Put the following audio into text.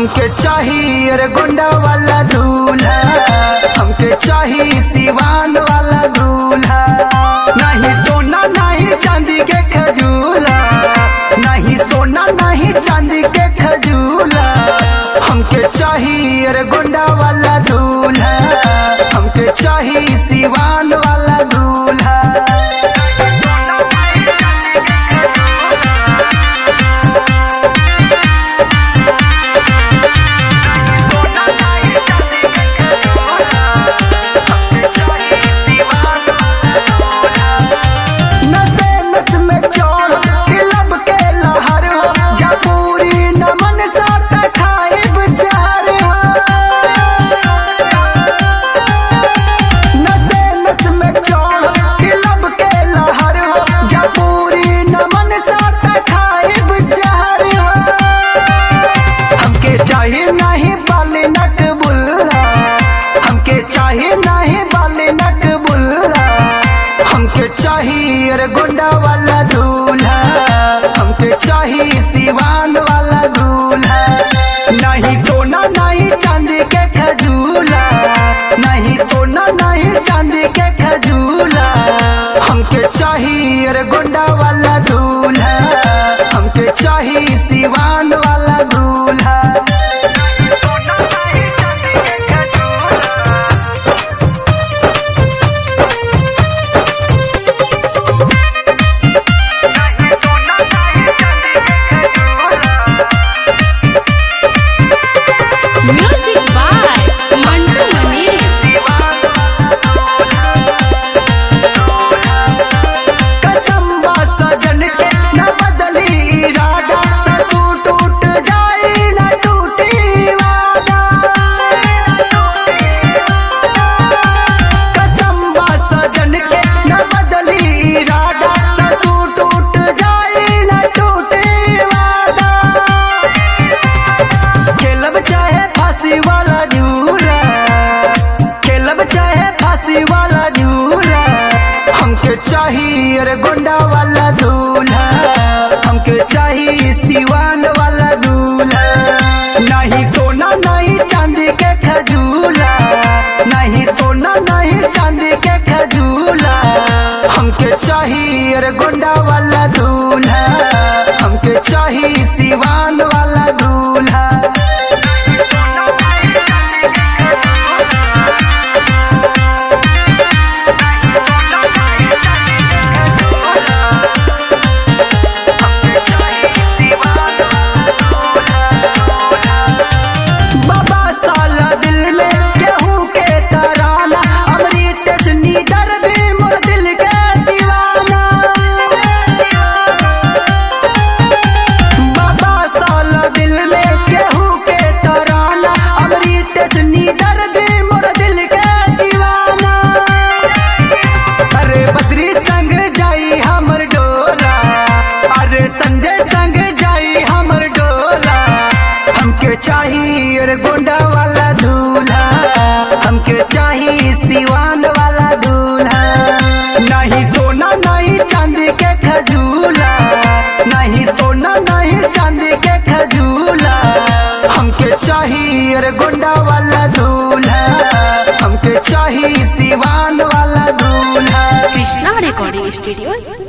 हमके चाहिए रे गुंडा वाला दूल्हा हमके चाहिए सिवान वाला दूल्हा नहीं सोना नहीं चांदी के खजूला नहीं सोना नहीं चांदी के खजूला हमके चाहिए रे गुंडा वाला दूल्हा हमके चाहिए सिवान वाला दूल्हा नशे नस में चौड़ किलब के लहर हो जा पूरी नमन साथ खाइब चार हो नशे नस में चौड़ किलब के लहर हो जा पूरी नमन साथ खाइब चार हो हमके चाहिए नहीं बाली नट बुल्ला हमके चाहिए नहीं बाली नट बुल्ला हमके चाहिए रे गुंडा वाला दूल्हा हमके चाहिए सिवान वाला दूल्हा नहीं सोना नहीं चांदी के खजूला नहीं सोना नहीं चांदी के खजूला हमके चाहिए रे गुंडा वाला दूल्हा हमके चाहिए सिवान वाला दूल्हा Music by Mantu Mani. कसम बा सजन के न बदली इरादा ससु टूट जाए न टूटी वादा कसम बा सजन के न बदली इरादा ससु टूट जाए न टूटी वादा खेलब चाहे फांसी वाला झूला खेलब चाहे फांसी वाला झूला हमके चाहिए रे गुंडा वाला दूल्हा हमके चाहिए सिवान वाला दूल्हा नहीं सोना नहीं चांदी के खजूला नहीं सोना नहीं चांदी के खजूला हमके चाहिए रे गुंडा वाला दूल्हा हमके चाहिए सिवान वाला दूल्हा बाबा साला दिल में केहू के तराना अमृत सनी दर्द मोर दिल के दीवाना बाबा साला दिल में केहू के तराना अमृत सनी दर्द मोर दिल के दीवाना अरे बद्री संग जाई हमर डोला अरे संजय संग जाई हमर डोला हमके चाहिए रे गोंडा वाला दूल्हा हमके चाहिए सिवान वाला दूल्हा नहीं सोना नहीं चांदी के खजूला नहीं सोना नहीं चांदी के खजूला हमके चाहिए रे गोंडा वाला दूल्हा हमके चाहिए सिवान वाला दूल्हा Krishna Recording Studio,